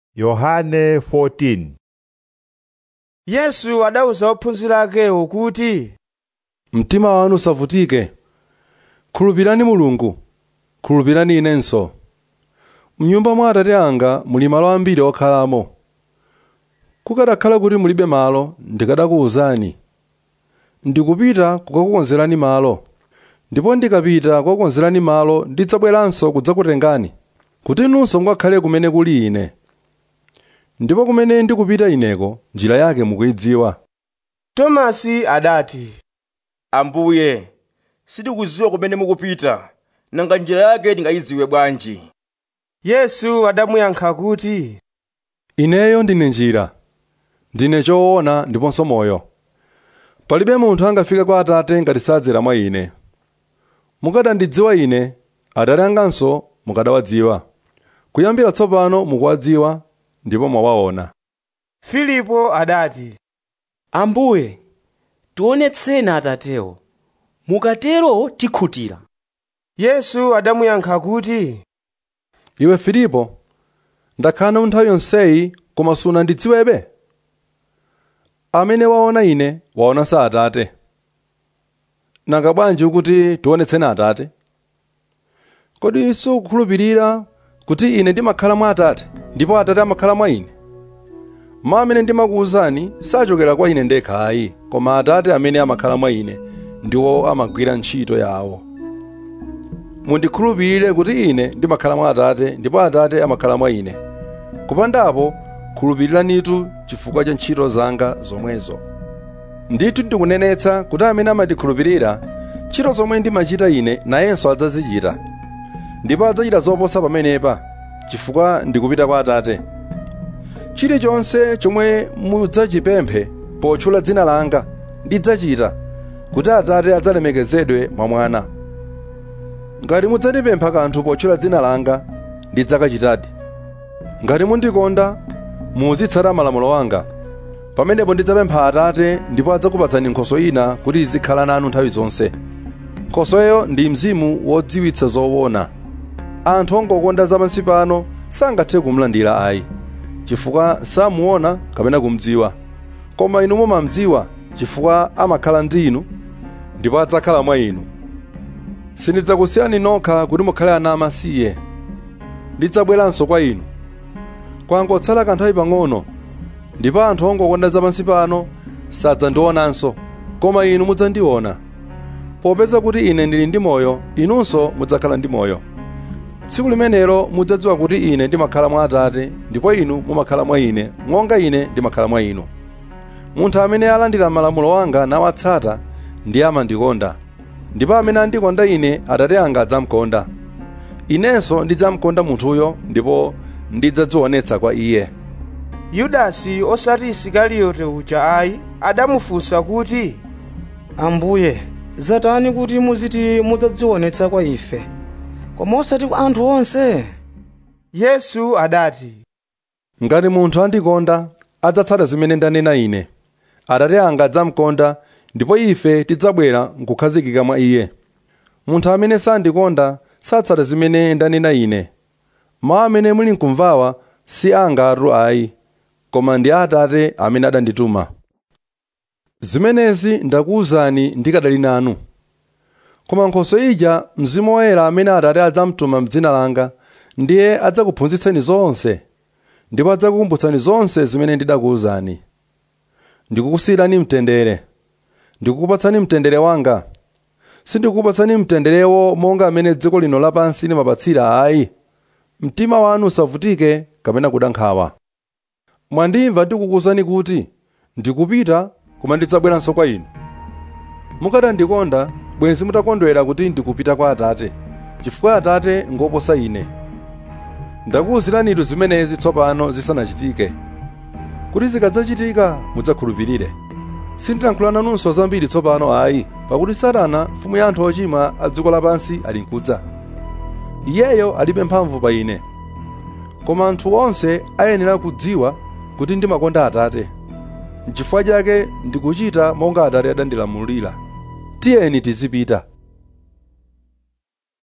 Yohane 14 yesu adawuza ophunzira akewo kuti mtima wanu usavutike khulupirani mulungu khulupirani inenso mnyumba mwa atate anga muli malo ambiri okhalamo kukadakhala kuti mulibe malo ndikadakuwuzani ndikupita kukakukonzerani malo ndipo ndikapita kukakukonzerani malo ndidzabweranso kudzakutengani kuti inunso mukakhale kumene kuli ine ndipo kumene ndikupita ineko njira yake mukuyidziwa tomasi adati ambuye sitikudziwa kumene mukupita nanga njira yake tingayidziwe bwanji yesu adamuyankha kuti ineyo ndine njira ndine choona ndiponso moyo palibe munthu angafike kwa atate ngati sadzera mwa ine mukadandidziwa ine atate anganso mukadawadziwa kuyambira tsopano mukuwadziwa ndipo mwawaona filipo adati ambuye tionetseni atatewo mukatero tikhutira yesu adamuyankha kuti iwe filipo ndakhala nthawi yonseyi koma sunandidziwebe amene waona ine waonanso atate nanga bwanji ukuti tionetseni atate kodi sukukhulupirira kuti ine ndimakhala mwa atate ndipo atate amakhala mwa ine mawu amene ndimakuwuzani sachokera kwa ine ndekha ayi koma atate amene amakhala mwa ine ndiwo amagwira ntchito yawo mundikhulupirire kuti ine ndimakhala mwa atate ndipo atate amakhala mwa ine kupandapo khulupiriranitu chifukwa cha ntchito zanga zomwezo ndithu ndikunenetsa kuti amene amandikhulupirira ntchito zomwe ndimachita ine nayenso adzazichita ndipo adzachita zoposa pamenepa chifukwa ndikupita kwa atate chilichonse chomwe mudzachipemphe potchula dzina langa ndidzachita kuti atate adzalemekezedwe mwa mwana ngati mudzandipempha kanthu potchula dzina langa ndidzakachitadi ngati mundikonda muzitsata malamulo anga pamenepo ndidzapempha atate ndipo adzakupatsani nkhoswe ina kuti izikhala nanu nthawi zonse nkhosweyo ndi mzimu wodziwitsa zoona anthu ongokonda zapansi pano sangathe kumlandira ayi chifukwa samuona kapena kumdziwa koma inu mumamdziwa chifukwa amakhala ndi inu ndipo adzakhala mwa inu sindidzakusiyani nokha kuti mukhale ana amasiye ndidzabweranso kwa inu kwangotsala kanthawi pang'ono ndipo anthu ongokonda zapansi pano sadzandionanso koma inu mudzandiona popeza kuti ine ndili ndi moyo inunso mudzakhala ndi moyo tsiku limenelo mudzadziwa kuti ine ndimakhala mwa atate ndipo inu mumakhala mwa ine monga ine ndimakhala mwa inu munthu amene alandira malamulo anga nawatsata ndiye amandikonda ndipo amene andikonda ine atate anga adzamukonda inenso ndidzamkonda munthuyo ndipo ndidzadzionetsa kwa iye yudasi osati isikariyote uja ayi adamufunsa kuti ambuye zatani kuti muziti mudzadzionetsa kwa ife koma osati kwa anthu onse yesu adati ngati munthu andikonda adzatsata zimene ndanena ine atate anga adzamukonda ndipo ife tidzabwera nkukhazikika mwa iye munthu amene sandikonda satsata zimene ndanena ine mawu amene muli nkumvawa si anga atu ayi koma ndi atate amene adandituma zimenezi ndakuwuzani ndikadali nanu koma nkhoswe ija mzimu woyera amene atate adzamtuma m'dzina langa ndiye adzakuphunzitseni zonse ndipo adzakukumbutsani zonse zimene ndidakuwuzani ndikukusiyirani mtendere ndikukupatsani mtendere wanga sindikukupatsani mtenderewo monga amene dziko lino lapansi limapatsira ayi mtima wanu usavutike kapena kuda nkhawa mwandimva ndikukuwuzani kuti ndikupita koma ndidzabweranso kwa inu mukadandikonda bwenzi mutakondwera kuti ndikupita kwa atate chifukwa atate ngoposa ine ndakuwuziranitu zimenezi tsopano zisanachitike kuti zikadzachitika mudzakhulupirire sindilankhula nanunso zambiri tsopano ayi pakuti satana mfumu ya anthu ochimwa a dziko lapansi ali nkudza iyeyo alibe mphamvu pa ine koma anthu onse ayenera kudziwa kuti ndimakonda atate n'chifukwa chake ndikuchita monga atate adandilamulira tiyeni tizipita